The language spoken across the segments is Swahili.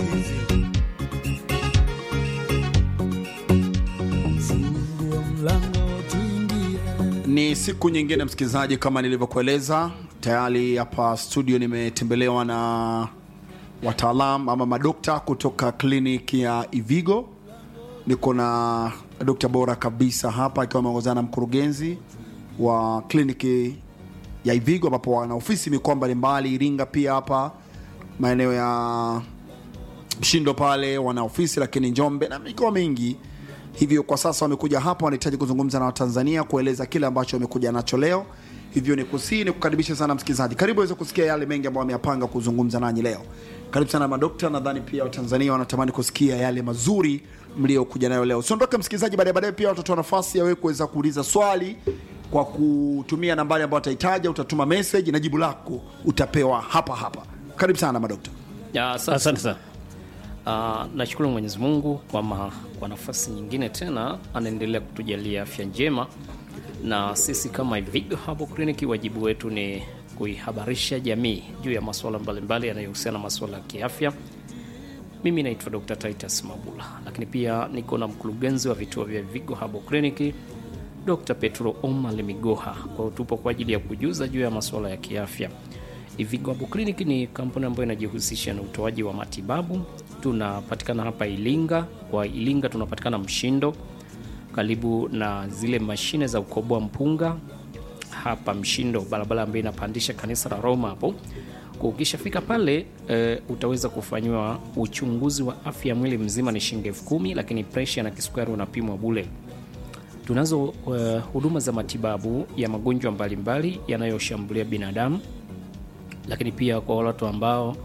Fungua mlango tuingie. Ni siku nyingine msikilizaji, kama nilivyokueleza tayari hapa studio nimetembelewa na wataalam ama madokta kutoka kliniki ya Ivigo. Niko na dokta bora kabisa hapa akiwa ameongozana na mkurugenzi wa kliniki ya Ivigo, ambapo wana ofisi mikoa mbalimbali, Iringa pia hapa maeneo ya Mshindo pale wana ofisi, lakini Njombe na mikoa mingi. Hivyo kwa sasa wamekuja hapa, wanahitaji kuzungumza na Watanzania, kueleza kile ambacho wamekuja nacho leo. Hivyo ni kusii ni kukaribisha sana msikilizaji, karibu aweze kusikia yale mengi ambayo wameyapanga kuzungumza nanyi leo. Karibu sana madokta, nadhani pia Watanzania wanatamani kusikia yale mazuri mliokuja nayo leo. Usiondoke msikilizaji, baadaye baadaye pia watatoa nafasi ya wewe kuweza kuuliza swali kwa kutumia nambari ambayo utahitaja, utatuma message na jibu lako utapewa hapa hapa. Karibu sana madokta. Ya, asante Asante sana. sana. Ah, nashukuru Mwenyezi Mungu kwa, ma, kwa nafasi nyingine tena anaendelea kutujalia afya njema, na sisi kama Ivigo Herbal Clinic wajibu wetu ni kuihabarisha jamii juu ya masuala mbalimbali yanayohusiana na masuala ya kiafya. Mimi naitwa Dr. Titus Mabula, lakini pia niko na mkurugenzi wa vituo vya Ivigo Herbal Clinic Dr. Petro Omar Migoha. Kwa hiyo tupo kwa ajili ya kujuza juu ya masuala ya kiafya. Ivigo Herbal Clinic ni kampuni ambayo inajihusisha na utoaji wa matibabu. Tunapatikana hapa Ilinga. Kwa Ilinga tunapatikana Mshindo, karibu na zile mashine za ukoboa mpunga hapa Mshindo, barabara ambayo inapandisha kanisa la Roma hapo. Kwa Ukishafika pale e, utaweza kufanyiwa uchunguzi wa afya ya mwili mzima, ni shilingi elfu kumi, lakini presha na kisukari unapimwa bule. Tunazo uh, huduma za matibabu ya magonjwa mbalimbali yanayoshambulia binadamu, lakini pia kwa watu ambao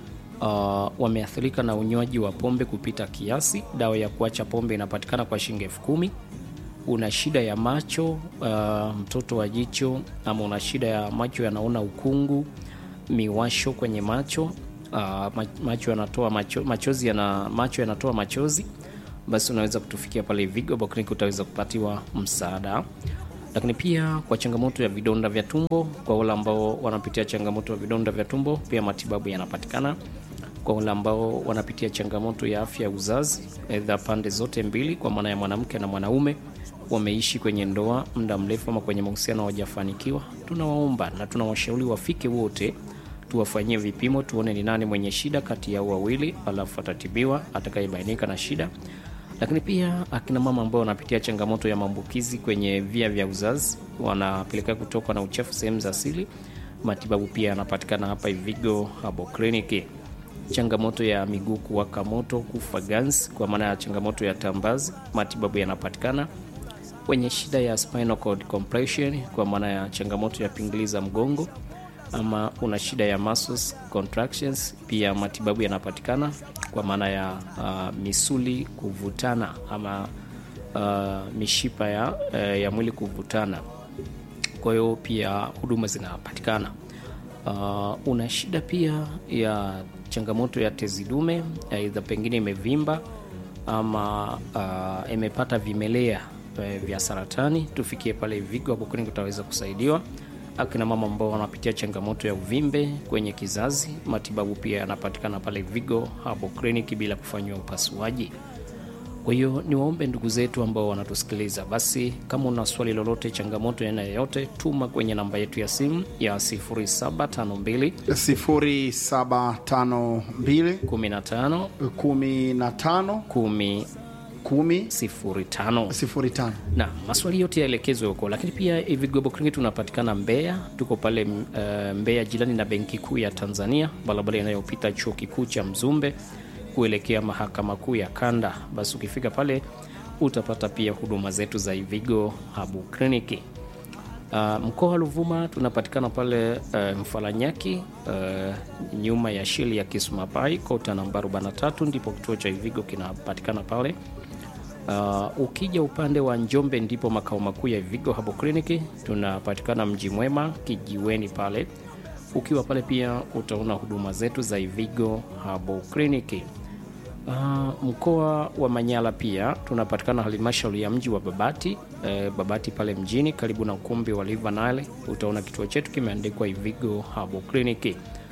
uh, wameathirika na unywaji wa pombe kupita kiasi, dawa ya kuacha pombe inapatikana kwa shilingi elfu kumi. Una shida ya macho uh, mtoto wa jicho, ama una shida ya macho yanaona ukungu, miwasho kwenye macho uh, ma- macho yanatoa macho, machozi yana, macho yanatoa machozi, basi unaweza kutufikia pale Vigo Herbal Clinic, utaweza kupatiwa msaada lakini pia kwa changamoto ya vidonda vya tumbo, kwa wale ambao wanapitia changamoto ya vidonda vya tumbo, pia matibabu yanapatikana. Kwa wale ambao wanapitia changamoto ya afya ya uzazi, aidha pande zote mbili, kwa maana ya mwanamke na mwanaume, wameishi kwenye ndoa muda mrefu ama kwenye mahusiano hawajafanikiwa, tunawaomba na tunawashauri wafike wote tuwafanyie vipimo, tuone ni nani mwenye shida kati yao wawili, alafu atatibiwa atakayebainika na shida lakini pia akina mama ambao wanapitia changamoto ya maambukizi kwenye via vya uzazi wanapelekea kutokwa na uchafu sehemu za asili, matibabu pia yanapatikana hapa Ivigo Herbal Clinic. Changamoto ya miguu kuwaka moto, kufa ganzi, kwa maana ya changamoto ya tambazi, matibabu yanapatikana. Wenye shida ya spinal cord compression, kwa maana ya changamoto ya pingili za mgongo ama una shida ya muscles contractions, pia matibabu yanapatikana kwa maana ya uh, misuli kuvutana ama uh, mishipa ya, uh, ya mwili kuvutana. Kwa hiyo pia huduma zinapatikana. Uh, una shida pia ya changamoto ya tezi dume, aidha pengine imevimba ama uh, imepata vimelea eh, vya saratani, tufikie pale Vigo hapo Clinic utaweza kusaidiwa. Akina mama ambao wanapitia changamoto ya uvimbe kwenye kizazi, matibabu pia yanapatikana pale Vigo hapo Clinic bila kufanyiwa upasuaji. Kwa hiyo niwaombe ndugu zetu ambao wanatusikiliza, basi kama una swali lolote, changamoto ya aina yoyote, tuma kwenye namba yetu ya simu ya 0752 0752 15 15 10 10 05 05. na maswali yote yaelekezwe huko, lakini pia Ivigo Herbal Clinic tunapatikana Mbeya, tuko pale uh, Mbeya jirani na Benki Kuu ya Tanzania, barabara inayopita chuo kikuu cha Mzumbe kuelekea mahakama kuu ya Kanda. Basi ukifika pale utapata pia huduma zetu za Ivigo Herbal Clinic. Uh, mkoa wa Ruvuma tunapatikana pale uh, Mfaranyaki uh, nyuma ya sheli ya Kismapai kota namba 43 ndipo kituo cha Ivigo kinapatikana pale. Uh, ukija upande wa Njombe ndipo makao makuu ya Ivigo Herbal Clinic. Tunapatikana mji mwema kijiweni pale. Ukiwa pale pia utaona huduma zetu za Ivigo Herbal Clinic. Uh, mkoa wa Manyara pia tunapatikana halmashauri ya mji wa Babati eh, Babati pale mjini karibu na ukumbi wa River Nile. Utaona kituo chetu kimeandikwa Ivigo Herbal Clinic.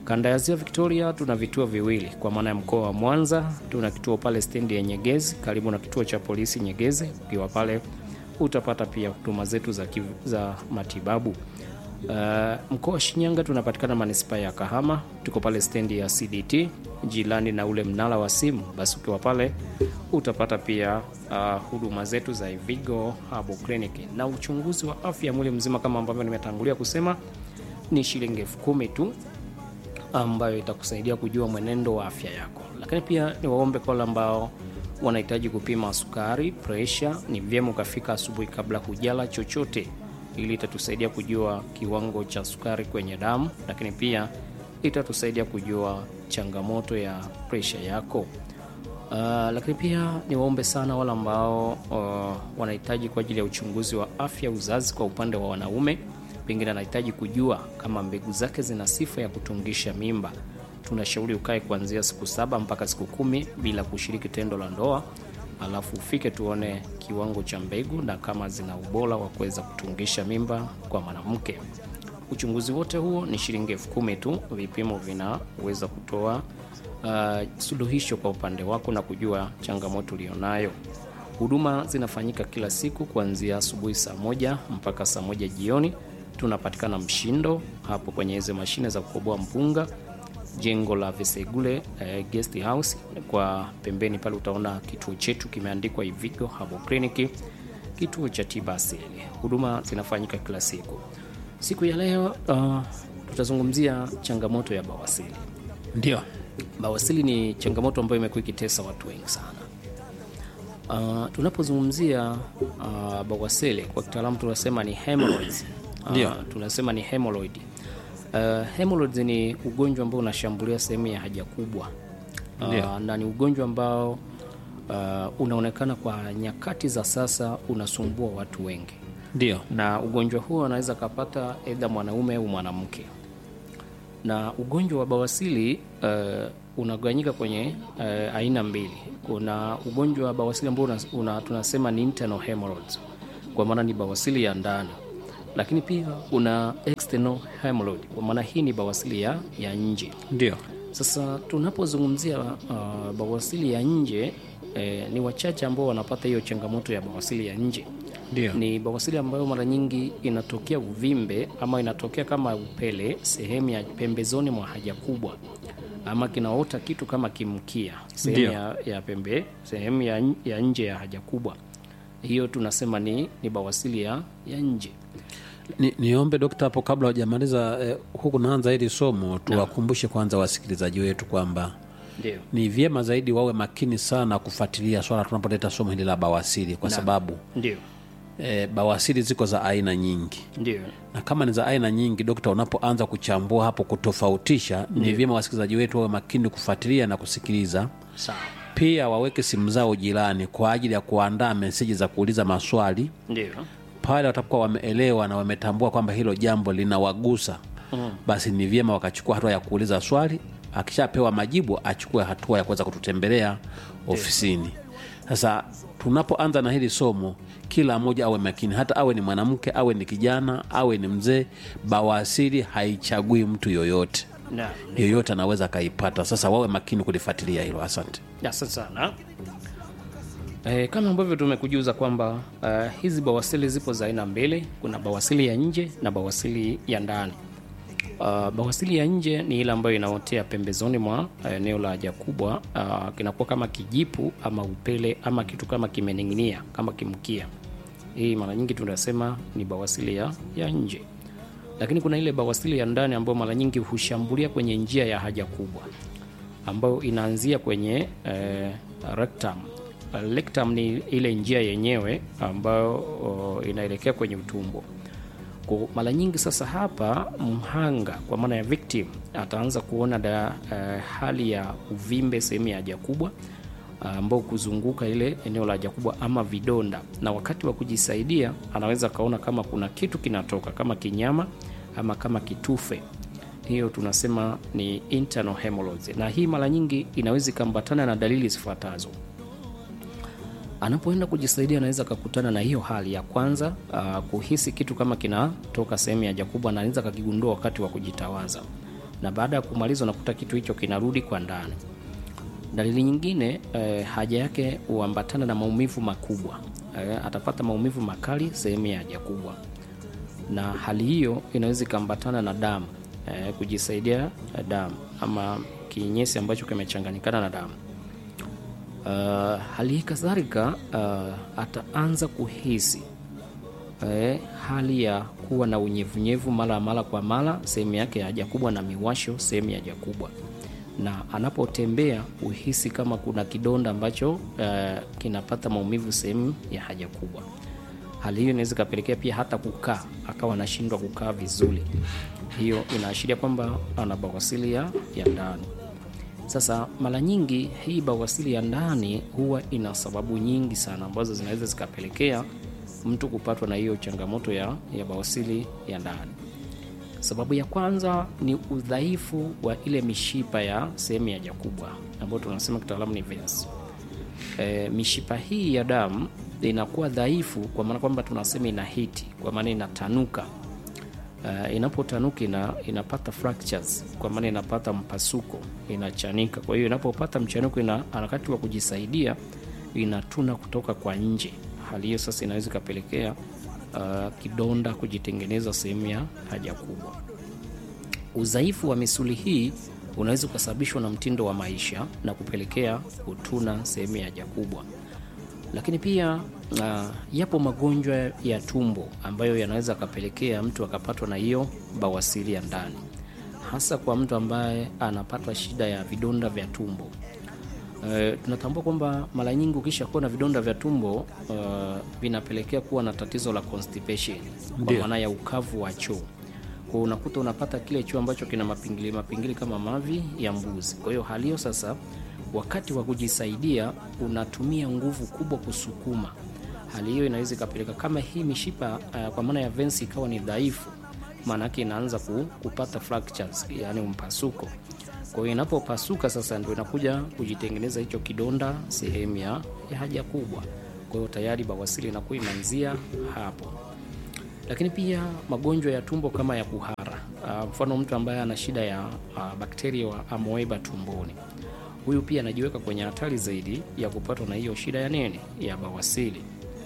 Kanda ya Ziwa Victoria tuna vituo viwili, kwa maana ya mkoa wa Mwanza tuna kituo pale stendi ya Nyegezi karibu na kituo cha polisi Nyegezi. Ukiwa pale utapata pia huduma zetu za, kiv- za matibabu. Uh, mkoa wa Shinyanga tunapatikana manispaa ya Kahama, tuko pale stendi ya CDT jirani na ule mnara wa simu. Basi ukiwa pale utapata pia uh, huduma zetu za Ivigo Herbal Clinic na uchunguzi wa afya ya mwili mzima kama ambavyo nimetangulia kusema ni shilingi elfu kumi tu ambayo itakusaidia kujua mwenendo wa afya yako. Lakini pia ni waombe kwa wale ambao wanahitaji kupima sukari, presha, ni vyema ukafika asubuhi kabla hujala chochote, ili itatusaidia kujua kiwango cha sukari kwenye damu, lakini pia itatusaidia kujua changamoto ya presha yako. Uh, lakini pia ni waombe sana wale ambao uh, wanahitaji kwa ajili ya uchunguzi wa afya uzazi kwa upande wa wanaume, pengine anahitaji kujua kama mbegu zake zina sifa ya kutungisha mimba. Tunashauri ukae kuanzia siku saba mpaka siku kumi bila kushiriki tendo la ndoa, alafu ufike tuone kiwango cha mbegu na kama zina ubora wa kuweza kutungisha mimba kwa mwanamke. Uchunguzi wote huo ni shilingi elfu kumi tu. Vipimo vinaweza kutoa uh, suluhisho kwa upande wako na kujua changamoto ulionayo. Huduma zinafanyika kila siku kuanzia asubuhi saa moja mpaka saa moja jioni. Tunapatikana Mshindo hapo kwenye hizo mashine za kukoboa mpunga, jengo la Vesegule eh, guest house. Kwa pembeni pale utaona kituo chetu kimeandikwa Ivigo Herbal Clinic, kituo cha tiba asili. Huduma zinafanyika kila siku. Siku ya leo uh, tutazungumzia changamoto ya bawasili. Ndio, Bawasili ni changamoto ambayo imekuwa ikitesa watu wengi sana. Uh, tunapozungumzia uh, bawasili kwa kitaalamu tunasema ni hemorrhoids. Uh, Ndio. tunasema ni hemorrhoid. Uh, hemorrhoids ni ugonjwa ambao unashambulia sehemu ya haja kubwa. Ndio. Uh, na ni ugonjwa ambao uh, unaonekana kwa nyakati za sasa unasumbua watu wengi ndio, na ugonjwa huo anaweza kapata aidha mwanaume au mwanamke. Na ugonjwa wa bawasili uh, unagawanyika kwenye uh, aina mbili. Kuna ugonjwa wa bawasili ambao una, una, tunasema ni internal hemorrhoids, kwa maana ni bawasili ya ndani, lakini pia kuna external hemorrhoid, kwa maana hii ni bawasili ya, ya nje. ndio, Sasa tunapozungumzia uh, bawasili ya nje eh, ni wachache ambao wanapata hiyo changamoto ya bawasili ya nje ndio, ni bawasili ambayo mara nyingi inatokea uvimbe ama inatokea kama upele sehemu ya pembezoni mwa haja kubwa, ama kinaota kitu kama kimkia sehemu Ndio. ya, ya pembe sehemu ya, n- ya nje ya haja kubwa. Hiyo tunasema ni, ni bawasili ya, ya nje. Ni, niombe dokta hapo kabla hujamaliza eh, huku naanza hili somo tuwakumbushe kwanza wasikilizaji wetu kwamba Ndio, ni vyema zaidi wawe makini sana kufuatilia swala tunapoleta somo hili la bawasiri kwa sababu ndio, eh, bawasiri ziko za aina nyingi ndio, na kama ni za aina nyingi dokta unapoanza kuchambua hapo kutofautisha ni vyema wasikilizaji wetu wawe makini kufuatilia na kusikiliza sawa, pia waweke simu zao jirani kwa ajili ya kuandaa meseji za kuuliza maswali ndio, pale watakuwa wameelewa na wametambua kwamba hilo jambo linawagusa mm. basi ni vyema wakachukua hatua ya kuuliza swali akishapewa majibu achukue hatua ya kuweza kututembelea ofisini sasa tunapoanza na hili somo kila mmoja awe makini hata awe ni mwanamke awe ni kijana awe ni mzee bawasiri haichagui mtu yoyote na yoyote anaweza akaipata sasa wawe makini kulifuatilia hilo asante Asante sana. E, kama ambavyo tumekujuza kwamba uh, hizi bawasili zipo za aina mbili. Kuna bawasili ya nje na bawasili ya ndani. Uh, bawasili ya nje ni ile ambayo inaotea pembezoni mwa uh, eneo la haja kubwa. Uh, kinakuwa kama kijipu ama upele ama kitu kama kimening'inia kama kimkia. Hii mara nyingi tunasema ni bawasili ya, ya nje, lakini kuna ile bawasili ya ndani ambayo mara nyingi hushambulia kwenye njia ya haja kubwa ambayo inaanzia kwenye eh, rectum. Uh, rectum ni ile njia yenyewe ambayo oh, inaelekea kwenye utumbo. Kwa mara nyingi sasa hapa mhanga kwa maana ya victim ataanza kuona da, eh, hali ya uvimbe sehemu ya haja kubwa ambao kuzunguka ile eneo la haja kubwa ama vidonda, na wakati wa kujisaidia anaweza kaona kama kuna kitu kinatoka kama kinyama ama kama kitufe hiyo tunasema ni internal hemorrhoids, na hii mara nyingi inaweza ikambatana na dalili zifuatazo. Anapoenda kujisaidia, anaweza akakutana na hiyo hali ya kwanza, uh, kuhisi kitu kama kinatoka sehemu ya haja kubwa, na anaweza akakigundua wakati wa kujitawaza. na baada ya kumaliza unakuta kitu hicho kinarudi kwa ndani. Dalili nyingine eh, haja yake huambatana na maumivu makubwa eh, atapata maumivu makali sehemu ya haja kubwa, na hali hiyo inaweza ikaambatana na damu eh, kujisaidia eh, damu ama kinyesi ambacho kimechanganyikana na damu. Uh, hali hii kadhalika uh, ataanza kuhisi eh, hali ya kuwa na unyevunyevu mara mara kwa mara sehemu yake ya haja kubwa na miwasho sehemu ya haja kubwa, na anapotembea uhisi kama kuna kidonda ambacho uh, kinapata maumivu sehemu ya haja kubwa. Hali hiyo inaweza ikapelekea pia hata kukaa akawa anashindwa kukaa vizuri. Hiyo inaashiria kwamba ana bawasili ya ya ndani. Sasa mara nyingi hii bawasili ya ndani huwa ina sababu nyingi sana ambazo zinaweza zikapelekea mtu kupatwa na hiyo changamoto ya, ya bawasili ya ndani. Sababu ya kwanza ni udhaifu wa ile mishipa ya sehemu ya haja kubwa ambayo tunasema kitaalamu ni veins. E, mishipa hii ya damu inakuwa dhaifu kwa maana kwamba tunasema ina hiti, kwa maana inatanuka. Uh, inapotanuka ina, inapata fractures kwa maana inapata mpasuko, inachanika. Kwa hiyo inapopata mchanuko, ina harakati wa kujisaidia inatuna kutoka kwa nje. Hali hiyo sasa inaweza ikapelekea uh, kidonda kujitengeneza sehemu ya haja kubwa. Udhaifu wa misuli hii unaweza ukasababishwa na mtindo wa maisha na kupelekea kutuna sehemu ya haja kubwa lakini pia uh, yapo magonjwa ya tumbo ambayo yanaweza akapelekea mtu akapatwa na hiyo bawasiri ya ndani, hasa kwa mtu ambaye anapatwa shida ya vidonda vya tumbo. Uh, tunatambua kwamba mara nyingi ukisha kuwa na vidonda vya tumbo uh, vinapelekea kuwa na tatizo la constipation, kwa maana ya ukavu wa choo. Kwa unakuta unapata kile choo ambacho kina mapingili mapingili kama mavi ya mbuzi. Kwa hiyo hali hiyo sasa wakati wa kujisaidia unatumia nguvu kubwa kusukuma. Hali hiyo inaweza ikapeleka kama hii mishipa uh, kwa maana ya veins ikawa ni dhaifu, maana yake inaanza ku, kupata fractures, yani mpasuko. Kwa hiyo inapopasuka sasa ndio inakuja kujitengeneza hicho kidonda sehemu ya ya haja kubwa. Kwa hiyo tayari bawasiri inakuwa imeanzia hapo. Lakini pia magonjwa ya tumbo kama ya kuhara, uh, mfano mtu ambaye ana shida ya uh, bakteria wa amoeba tumboni huyu pia anajiweka kwenye hatari zaidi ya kupatwa na hiyo shida ya nini ya bawasili.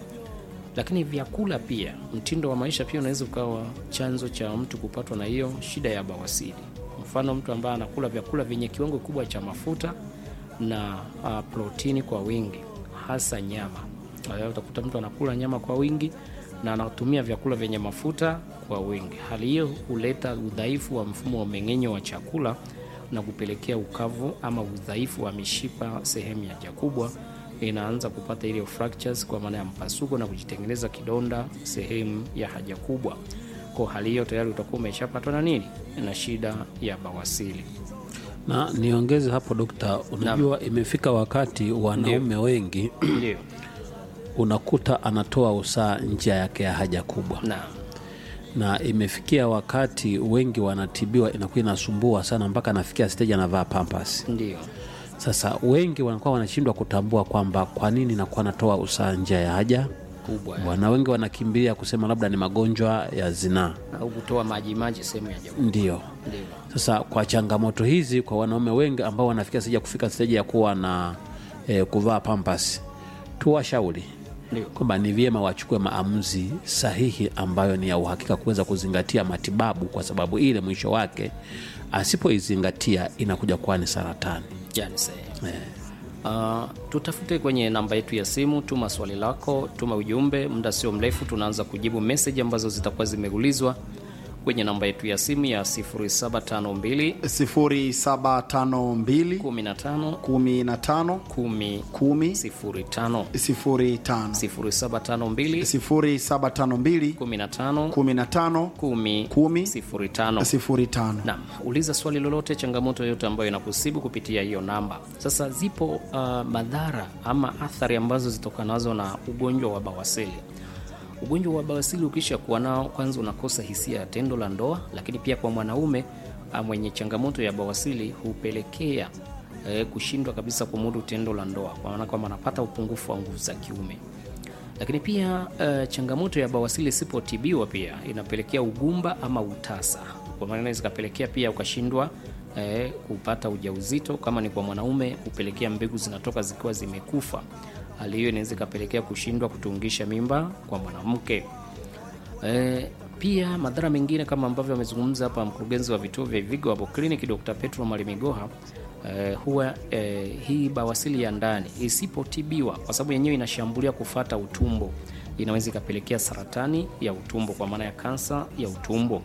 Lakini vyakula pia, mtindo wa maisha pia unaweza ukawa chanzo cha mtu kupatwa na hiyo shida ya bawasili. Mfano mtu ambaye anakula vyakula vyenye kiwango kikubwa cha mafuta na uh, protini kwa wingi, hasa nyama. Uh, utakuta mtu anakula nyama kwa wingi na anatumia vyakula vyenye mafuta kwa wingi. Hali hiyo huleta udhaifu wa mfumo wa mmeng'enyo wa chakula na kupelekea ukavu ama udhaifu wa mishipa sehemu ya haja kubwa, inaanza kupata ile fractures kwa maana ya mpasuko na kujitengeneza kidonda sehemu ya haja kubwa. Kwa hali hiyo tayari utakuwa umeshapatwa na nini na shida ya bawasili. na niongeze hapo dokta, unajua imefika wakati wanaume wengi Ndio, unakuta anatoa usaa njia yake ya haja kubwa, na na imefikia wakati wengi wanatibiwa, inakuwa inasumbua sana mpaka anafikia stage anavaa pampas. ndio Sasa wengi wanakuwa wanashindwa kutambua kwamba kwa nini nakuwa natoa usaa njia ya haja kubwa kubwa, na wengi wanakimbilia kusema labda ni magonjwa ya zinaa. au kutoa maji maji sehemu ya haja kubwa. Ndio Ndio, sasa kwa changamoto hizi, kwa wanaume wengi ambao wanafikia sija kufika stage ya kuwa na eh, kuvaa pampas, tuwashauri ndio. kwamba ni vyema wachukue maamuzi sahihi ambayo ni ya uhakika kuweza kuzingatia matibabu, kwa sababu ile mwisho wake asipoizingatia inakuja kuwa ni saratani. Yani sahihi. Uh, tutafute kwenye namba yetu ya simu, tuma swali lako, tuma ujumbe. Muda sio mrefu tunaanza kujibu meseji ambazo zitakuwa zimeulizwa kwenye namba yetu ya simu ya 0752 0752 15 15 10 10 05 05 0752 0752 15 15 10 10 05 05 Naam, uliza swali lolote, changamoto yoyote ambayo inakusibu kupitia hiyo namba. Sasa zipo uh, madhara ama athari ambazo zitokanazo na ugonjwa wa bawasili. Ugonjwa wa bawasili ukisha kuwa nao, kwanza unakosa hisia ya tendo la ndoa, lakini pia kwa mwanaume uh, mwenye changamoto ya bawasili hupelekea eh, kushindwa kabisa kumudu tendo la ndoa, kwa maana kwamba anapata upungufu wa nguvu za kiume lakini pia uh, changamoto ya bawasili isipotibiwa pia inapelekea ugumba ama utasa. kwa maana inaweza ikapelekea pia ukashindwa eh, kupata ujauzito. Kama ni kwa mwanaume, hupelekea mbegu zinatoka zikiwa zimekufa. Hali hiyo inaweza ikapelekea kushindwa kutungisha mimba kwa mwanamke. E, pia madhara mengine kama ambavyo amezungumza hapa mkurugenzi wa vituo vya Ivigo hapo kliniki Dr. Petro Malimigoha e, huwa e, hii bawasili ya ndani isipotibiwa, kwa sababu yenyewe inashambulia kufata utumbo, inaweza ikapelekea saratani ya utumbo kwa maana ya kansa ya utumbo.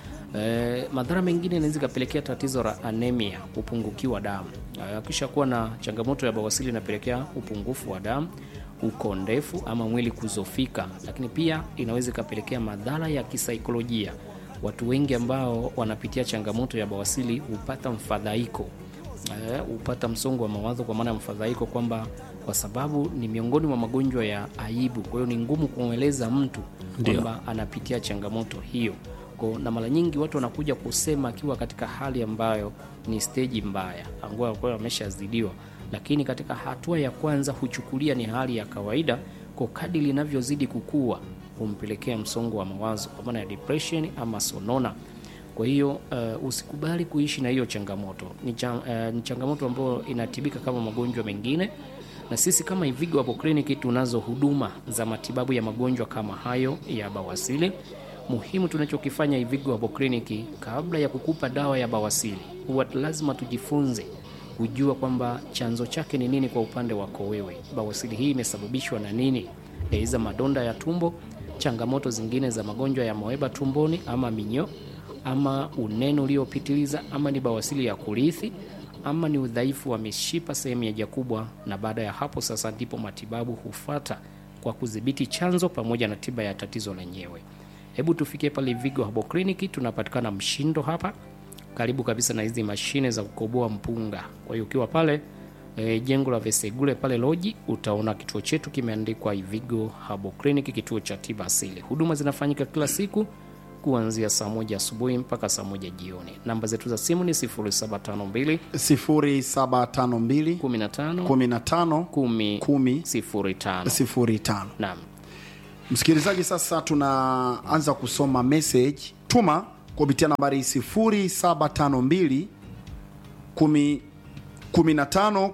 E, madhara mengine inaweza ikapelekea tatizo la anemia, upungukiwa damu. E, akisha kuwa na changamoto ya bawasili inapelekea upungufu wa damu, ukondefu ama mwili kuzofika, lakini pia inaweza ikapelekea madhara ya kisaikolojia. Watu wengi ambao wanapitia changamoto ya bawasili hupata mfadhaiko eh, hupata msongo wa mawazo kwa maana ya mfadhaiko, kwamba kwa sababu ni miongoni mwa magonjwa ya aibu, kwa hiyo ni ngumu kumweleza mtu kwamba anapitia changamoto hiyo kwa, na mara nyingi watu wanakuja kusema akiwa katika hali ambayo ni steji mbaya, ambayo kwa ameshazidiwa, lakini katika hatua ya kwanza huchukulia ni hali ya kawaida. Kwa kadri linavyozidi kukua humpelekea msongo wa mawazo kwa maana ya depression ama sonona. Kwa hiyo uh, usikubali kuishi na hiyo changamoto. Ni, cha, uh, ni changamoto ambayo inatibika kama magonjwa mengine, na sisi kama Ivigo hapo kliniki tunazo huduma za matibabu ya magonjwa kama hayo ya bawasili. Muhimu tunachokifanya Ivigo hapo kliniki, kabla ya kukupa dawa ya bawasili, huwa lazima tujifunze kujua kwamba chanzo chake ni nini kwa upande wako wewe. Bawasili hii imesababishwa na nini? Aidha madonda ya tumbo, changamoto zingine za magonjwa ya moeba tumboni ama minyoo ama unene uliopitiliza ama ni bawasili ya kurithi ama ni udhaifu wa mishipa sehemu ya haja kubwa. Na baada ya hapo sasa ndipo matibabu hufata kwa kudhibiti chanzo pamoja na tiba ya tatizo lenyewe. Hebu tufikie pale Vigo Herbal Clinic, tunapatikana Mshindo hapa karibu kabisa na hizi mashine za kukoboa mpunga. Kwa hiyo ukiwa pale e, jengo la Vesegule pale loji, utaona kituo chetu kimeandikwa Ivigo Herbal Clinic, kituo cha tiba asili. Huduma zinafanyika kila siku kuanzia saa moja asubuhi mpaka saa moja jioni. Namba zetu za simu ni 0752 0752 15 15 10 10 05. 05. Naam. Msikilizaji, sasa tunaanza kusoma message. Tuma kupitia nambari 0752 10 15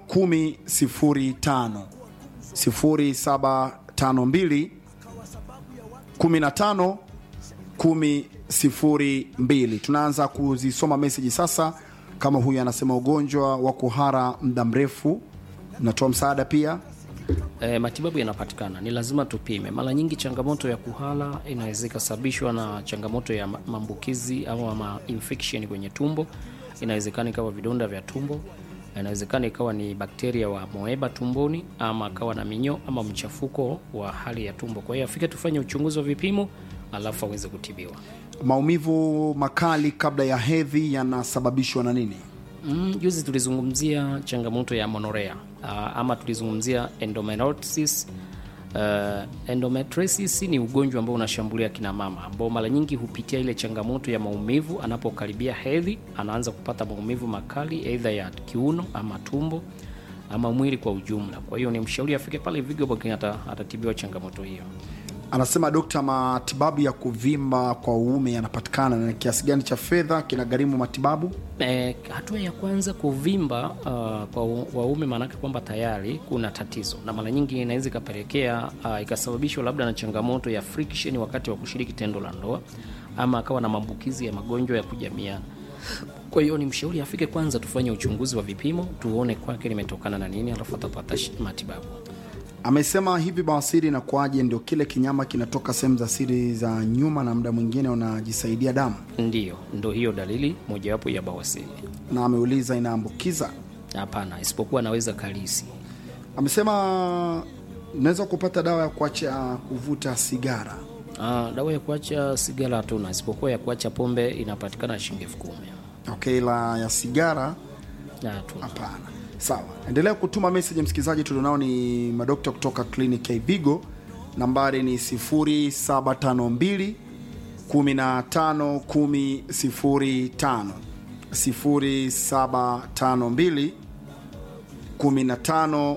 10 05 0752 15 10 02. Tunaanza kuzisoma meseji sasa. Kama huyu anasema ugonjwa wa kuhara muda mrefu, natoa msaada pia E, matibabu yanapatikana, ni lazima tupime. Mara nyingi changamoto ya kuhara inaweza ikasababishwa na changamoto ya ma- maambukizi au ma infection kwenye tumbo. Inawezekana ikawa vidonda vya tumbo, inawezekana ikawa ni bakteria wa moeba tumboni, ama akawa na minyoo ama mchafuko wa hali ya tumbo. Kwa hiyo afike tufanye uchunguzi wa vipimo, alafu aweze kutibiwa. maumivu makali kabla ya hedhi yanasababishwa na nini? Mm, juzi tulizungumzia changamoto ya monorea uh, ama tulizungumzia endometriosis. Uh, endometriosis ni ugonjwa ambao unashambulia kina mama ambao mara nyingi hupitia ile changamoto ya maumivu anapokaribia hedhi, anaanza kupata maumivu makali aidha ya kiuno ama tumbo ama mwili kwa ujumla. Kwa hiyo ni mshauri afike pale Vigo Booking ata, atatibiwa changamoto hiyo. Anasema dokta, matibabu ya kuvimba kwa uume yanapatikana na kiasi gani cha fedha kinagharimu matibabu? E, hatua ya kwanza kuvimba uh, kwa u- waume maanake kwamba tayari kuna tatizo, na mara nyingi inaweza ikapelekea uh, ikasababishwa labda na changamoto ya friction wakati wa kushiriki tendo la ndoa, ama akawa na maambukizi ya magonjwa ya kujamiana. Kwa hiyo ni mshauri afike kwanza, tufanye uchunguzi wa vipimo, tuone kwake limetokana na nini, alafu atapata shi- matibabu. Amesema hivi bawasiri inakuwaje? Ndio kile kinyama kinatoka sehemu za siri za nyuma na muda mwingine unajisaidia damu, Ndiyo, ndo hiyo dalili mojawapo ya bawasiri. na ameuliza inaambukiza. Hapana, isipokuwa anaweza kalisi. Amesema unaweza kupata dawa ya kuacha kuvuta sigara. Ah, dawa ya kuacha sigara hatuna, isipokuwa ya kuacha pombe inapatikana shilingi elfu kumi. Okay, la ya sigara Na hatuna. hapana. Sawa, endelea kutuma message msikilizaji. Tulionao ni madokta kutoka kliniki ya Ivigo, nambari ni 0752 15 10 05 0752 15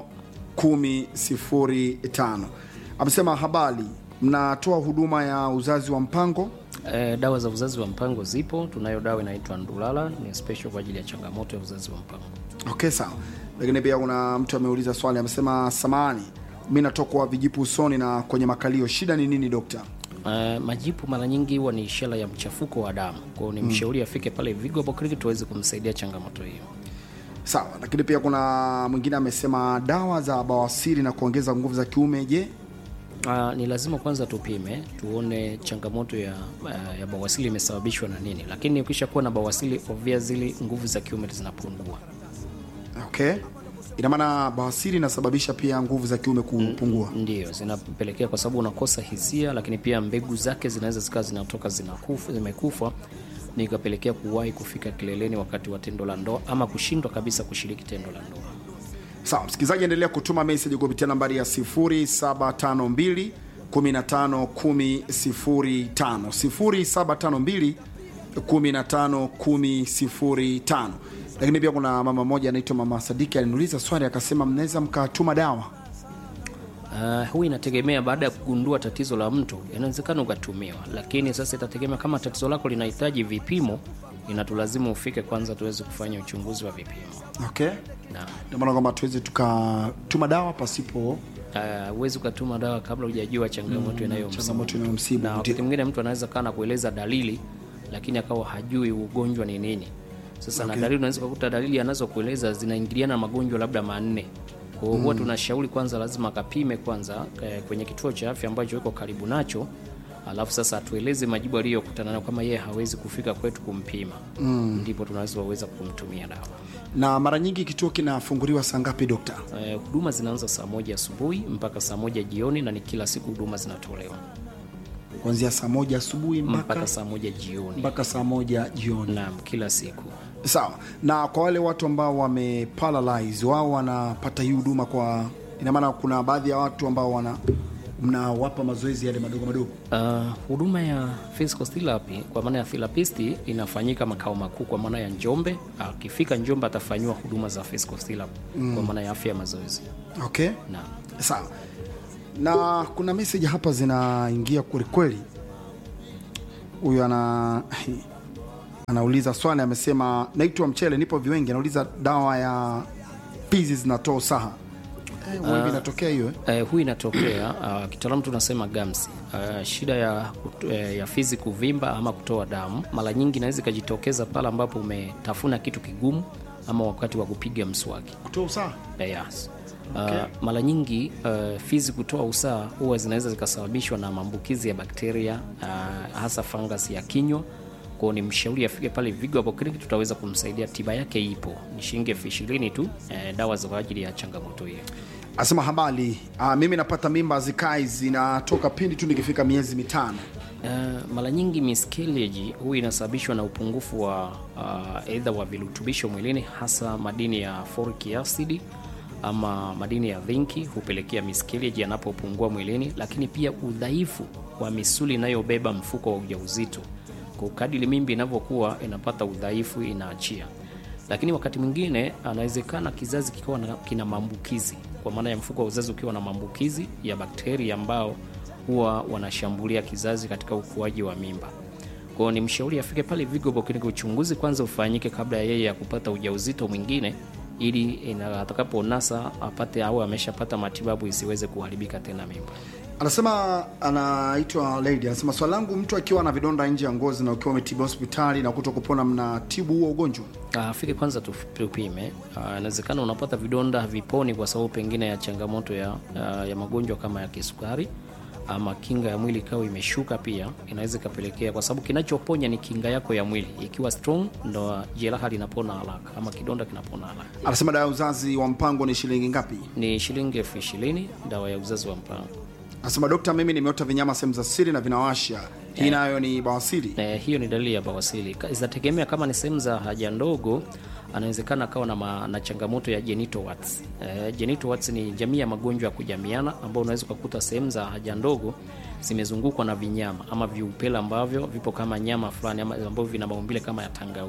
10 05. Amesema habari, mnatoa huduma ya uzazi wa mpango? E, dawa za uzazi wa mpango zipo. Tunayo dawa inaitwa Ndulala, ni special kwa ajili ya changamoto ya uzazi wa mpango. Okay, sawa. Lakini pia kuna mtu ameuliza swali, amesema samani, mi natokwa vijipu usoni na kwenye makalio, shida ni nini dokta? Uh, majipu mara nyingi huwa ni ishara ya mchafuko wa damu, kwa hiyo ni mshauri afike pale Vigo hapo kliniki tuweze kumsaidia changamoto hiyo. Sawa, lakini pia kuna mwingine amesema dawa za bawasiri na kuongeza nguvu za kiume, je? Uh, ni lazima kwanza tupime tuone changamoto ya, uh, ya bawasili imesababishwa na nini, lakini ukisha kuwa na bawasili obviously nguvu za kiume zinapungua. Okay, ina maana bawasiri inasababisha pia nguvu za kiume kupungua. Ndio zinapelekea kwa sababu unakosa hisia, lakini pia mbegu zake zinaweza zikawa zinatoka zinakufa, zimekufa ni ikapelekea kuwahi kufika kileleni wakati wa tendo la ndoa ama kushindwa kabisa kushiriki tendo la ndoa. Sawa, msikilizaji, endelea kutuma message kupitia nambari ya 0752 15 10 05 0752 15 10 05. Lakini pia kuna mama mmoja anaitwa Mama Sadiki aliniuliza swali akasema, mnaweza mkatuma dawa? Uh, huu inategemea baada ya kugundua tatizo la mtu, inawezekana ukatumiwa, lakini sasa itategemea kama tatizo lako linahitaji vipimo, inatulazimu ufike kwanza tuweze kufanya uchunguzi wa vipimo Okay, na ndio maana kwamba tuweze tukatuma dawa pasipo uh, huwezi ukatuma dawa kabla hujajua changamoto inayomsibu changamoto inayomsibu. na wakati Ndio. mwingine mtu anaweza kaa na kueleza dalili lakini akawa hajui ugonjwa ni nini sasa na dalili unaweza kukuta dalili anazokueleza zinaingiliana na magonjwa labda manne kwa hiyo huwa tunashauri kwanza lazima akapime kwanza eh, kwenye kituo cha afya ambacho iko karibu nacho alafu sasa atueleze majibu aliyokutana nayo kama yeye hawezi kufika kwetu kumpima ndipo tunaweza waweza kumtumia dawa Na mara nyingi kituo kinafunguliwa saa ngapi dokta? Eh, huduma zinaanza saa moja asubuhi mpaka saa moja jioni na ni kila siku huduma zinatolewa Kuanzia saa moja asubuhi mpaka mpaka saa moja jioni mpaka saa moja jioni. naam kila siku Sawa. Na kwa wale watu ambao wameparalyze, wao wanapata hii huduma kwa, ina maana kuna baadhi ya watu ambao wana mnawapa mazoezi yale madogo madogo. Uh, huduma ya physical therapy kwa maana ya therapist inafanyika makao makuu kwa maana ya Njombe. Akifika Njombe atafanyiwa huduma za physical therapy kwa maana ya afya ya mazoezi. Okay, Naam. sawa. Na kuna message hapa zinaingia kweli kweli. Huyu ana anauliza swali, amesema naitwa Mchele, nipo Viwengi. Anauliza dawa ya fizi zinatoa usaha. Eh, uh, inatokea hiyo eh? Uh, huu inatokea uh, kitaalamu tunasema gamsi. Uh, shida ya, kutu- eh, ya fizi kuvimba ama kutoa damu mara nyingi inaweza ikajitokeza pale ambapo umetafuna kitu kigumu ama wakati wa kupiga mswaki. Kutoa usaha. Eh, Yes. Uh, mara nyingi uh, fizi kutoa usaha huwa zinaweza zikasababishwa na maambukizi ya bakteria uh, hasa fungus ya kinywa. Kwao ni mshauri afike pale Vigo hapo kliniki, tutaweza kumsaidia. Tiba yake ipo, ni shilingi elfu ishirini tu, eh, dawa za kwa ajili ya changamoto hiyo. Asema habari. Ah, mimi napata mimba zikai zinatoka pindi tu nikifika miezi mitano. Uh, mara nyingi miscarriage huu inasababishwa na upungufu wa uh, aidha wa virutubisho mwilini hasa madini ya folic acid ama madini ya zinki hupelekea miscarriage yanapopungua mwilini, lakini pia udhaifu wa misuli inayobeba mfuko wa ujauzito. Kwa kadiri mimbi inavyokuwa inapata udhaifu, inaachia. Lakini wakati mwingine anawezekana kizazi kikiwa na- kina maambukizi, kwa maana ya mfuko wa uzazi ukiwa na maambukizi ya bakteria ambao huwa wanashambulia kizazi katika ukuaji wa mimba. Kwa hiyo ni mshauri afike pale Vigo Polikliniki, uchunguzi kwanza ufanyike kabla ya yeye ya kupata ujauzito mwingine, ili ina- atakaponasa apate au ameshapata matibabu isiweze kuharibika tena mimba. Anasema anaitwa Lady, anasema swali langu, mtu akiwa na vidonda nje ya ngozi na ukiwa umetibu hospitali na kuto kupona, mnatibu huo ugonjwa? Ah, afike kwanza tu- tupime. Ah, Inawezekana unapata vidonda haviponi kwa sababu pengine ya changamoto ya, ah, ya magonjwa kama ya kisukari ama kinga ya mwili ikawa imeshuka, pia inaweza ikapelekea, kwa sababu kinachoponya ni kinga yako ya mwili. Ikiwa strong, ndo jeraha linapona haraka ama kidonda kinapona haraka. Anasema dawa ya uzazi wa mpango ni shilingi ngapi? Ni shilingi elfu ishirini dawa ya uzazi wa mpango. Anasema dokta, mimi nimeota vinyama sehemu za siri na vinawasha, hii nayo ni bawasiri? Eh, hiyo ni dalili ya bawasiri. Ka- Zinategemea kama ni sehemu za haja ndogo, anawezekana akawa na, ma- na changamoto ya genital warts. Eh, genital warts ni jamii ya magonjwa ya kujamiana ambao unaweza ukakuta sehemu za haja ndogo zimezungukwa na vinyama ama viupele ambavyo vipo kama nyama fulani ama ambavyo vina maumbile kama ya tangawizi.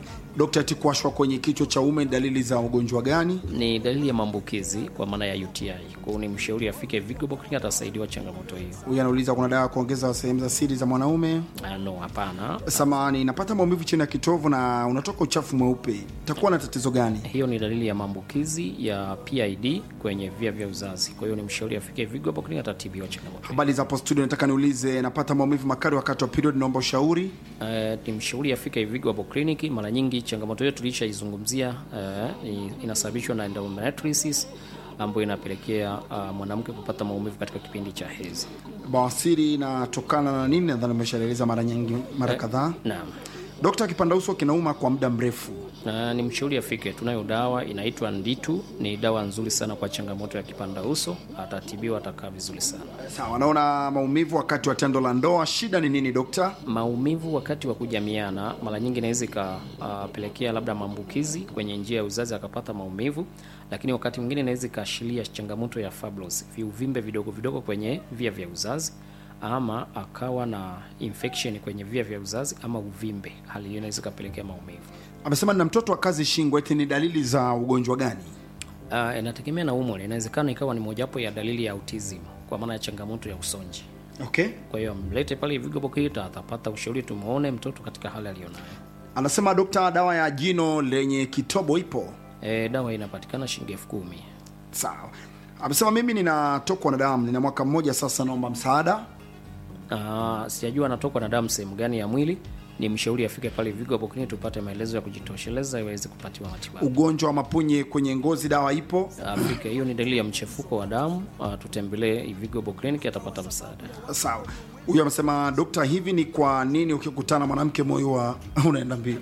Dokta, ati kuwashwa kwenye kichwa cha ume ni dalili za ugonjwa gani? Ni dalili ya maambukizi kwa maana ya UTI. Kwa hiyo ni mshauri afike Vigo Clinic atasaidiwa changamoto hiyo. Huyu anauliza kuna dawa ya kuongeza sehemu za siri za mwanaume. Ah, no, hapana. Samani, napata maumivu chini ya kitovu na unatoka uchafu mweupe, itakuwa na tatizo gani? Hiyo ni dalili ya maambukizi ya PID kwenye via vya uzazi. Kwa hiyo ni mshauri afike Vigo Clinic atatibiwa changamoto hiyo. Habari za hapo studio, nataka niulize, napata maumivu makali wakati wa period, naomba ushauri. Eh, ni mshauri afike Vigo hapo kliniki. Mara nyingi changamoto hiyo tulishaizungumzia, eh, ni- inasababishwa na endometriosis ambayo inapelekea uh, mwanamke kupata maumivu katika kipindi cha hedhi. Bawasiri inatokana na nini? Nadhani umeshaeleza mara nyingi, mara kadhaa. Naam. Dokta, kipanda uso kinauma kwa muda mrefu, Na ni mshauri afike. Tunayo dawa inaitwa Nditu, ni dawa nzuri sana kwa changamoto ya kipanda uso, atatibiwa, atakaa vizuri sana. sawa. Naona maumivu wakati wa tendo la ndoa, shida ni nini dokta? Maumivu wakati wa kujamiana mara nyingi inaweza ikapelekea labda maambukizi kwenye njia ya uzazi akapata maumivu, lakini wakati mwingine inaweza ikaashiria changamoto ya fibroids, viuvimbe vidogo vidogo kwenye via vya uzazi, ama akawa na infection kwenye via vya uzazi ama uvimbe. Hali hiyo inaweza ikapelekea maumivu. Amesema nina mtoto wa kazi shingo, eti ni dalili za ugonjwa gani? Uh, inategemea na umri, inawezekana ikawa ni mojawapo ya dalili ya autism kwa maana ya changamoto ya usonji. Okay, Kwa hiyo mlete pale Vigo Bokita, atapata ushauri, tumuone mtoto katika hali aliyonayo. anasema dokta, dawa ya jino lenye kitobo ipo? E, dawa inapatikana shilingi elfu kumi. Sawa. Amesema mimi ninatokwa na damu, nina mwaka mmoja sasa, naomba msaada. Ah, sijajua anatokwa na damu sehemu gani ya mwili. Ni mshauri afike pale Vigo hapo Clinic tupate maelezo ya kujitosheleza iweze kupatiwa matibabu. Ugonjwa wa mapunye kwenye ngozi, dawa ipo? Afike, hiyo ni dalili ya mchefuko wa damu. Ah, tutembelee Vigo hapo Clinic atapata msaada. Sawa. Huyu amesema dokta, hivi ni kwa nini ukikutana na mwanamke moyo wa unaenda mbio?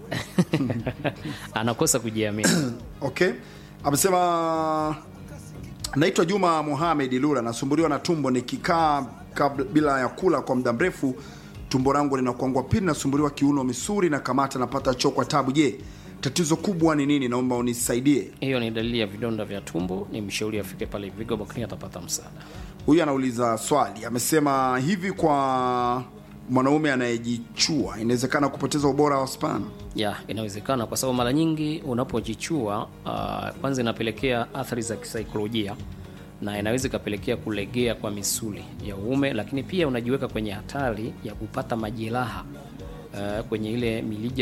Anakosa kujiamini. okay. Amesema naitwa Juma Mohamed Lula, nasumbuliwa na tumbo nikikaa kabla bila ya kula kwa muda mrefu, tumbo langu linakuangua. Pili nasumbuliwa kiuno, misuli na kamata, napata choo kwa tabu. Je, tatizo kubwa ni nini? Naomba unisaidie. Hiyo ni dalili ya vidonda vya tumbo. Ni mshauri afike pale Vigo hapo Clinic atapata msaada. Huyu anauliza swali, amesema hivi, kwa mwanaume anayejichua inawezekana kupoteza ubora wa sperm? ya inawezekana kwa sababu mara nyingi unapojichua uh, kwanza inapelekea athari za kisaikolojia na inaweza ikapelekea kulegea kwa misuli ya uume, lakini pia unajiweka kwenye hatari ya kupata majeraha uh, kwenye ile milija